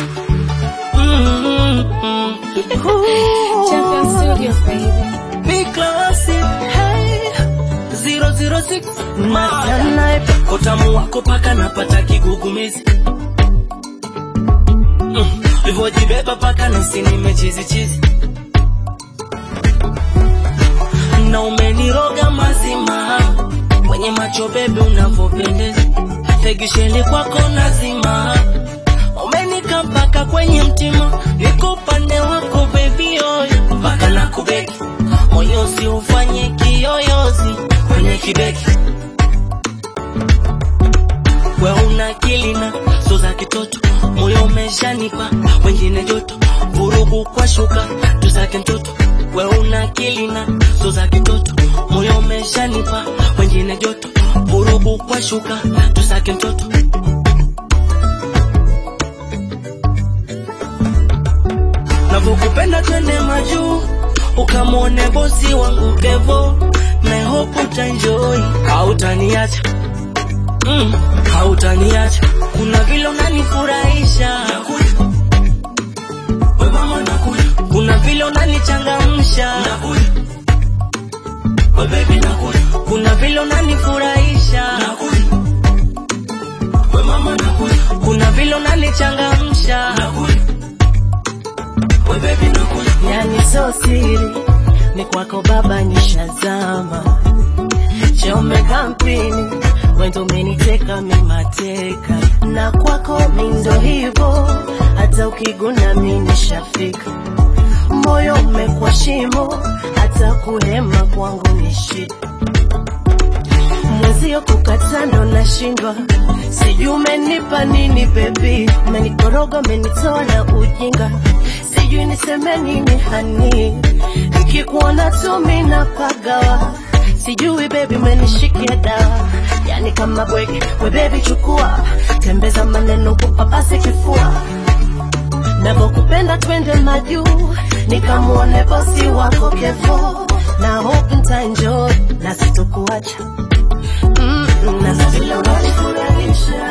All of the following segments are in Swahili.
Mm-mm. Champion Studios, baby. Big classy, hey. 006 Maya. Kotamu wako paka napata kigugumizi mm. Livyojibeba paka nasi nimechizi chizi na umeniroga mazima kwenye macho bebe unavyopendeza tegisheli kwako nazima umenika mpaka kwenye mtima niko upande wako bebi oyo mpaka na kubeki moyo si ufanye kiyoyozi kwenye kibeki we una kilina so za kitoto moyo umeshanipa wengine joto vurugu kwa shuka tuzake mtoto we una kilina so za kitoto moyo umeshanipa wengine joto vurugu kwa shuka tuzake mtoto navyokupenda twende majuu ukamwone bosi wangu kevo na hope utaenjoy hautaniacha mm, hautaniacha kuna vile unanifurahisha We mama nakuja. kuna vile unanichangamsha We baby nakuja. kuna vile unanifurahisha We mama nakuja. kuna vile unanichangamsha We baby nakuja. yani so siri ni kwako baba nishazama chome kampini wendo umeniteka mimateka na kwako mindo hivo hata ukiguna mi nishafika moyo umekuwa shimo hata kuhema kwangu ni shida mwezio kukata ndo nashindwa sijui umenipa nini bebi umenikoroga umenitoa na ujinga sijui niseme nini hani nikikuona tu mina pagawa sijui bebi umenishikia dawa yani kama bwege we bebi chukua tembeza maneno kupapasi kifua navyokupenda twende majuu nikamwone bosi wako kevo na hope ntaenjoy na sitokuacha Mm, na sasa vile unanifurahisha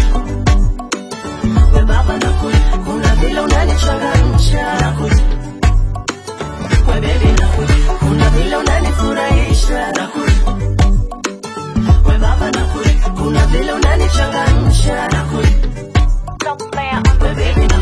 we baba nakuja kuna vile unanichangamsha we baby nakuja kuna vile unanifurahisha we baba nakuja kuna vile unanichangamsha we baby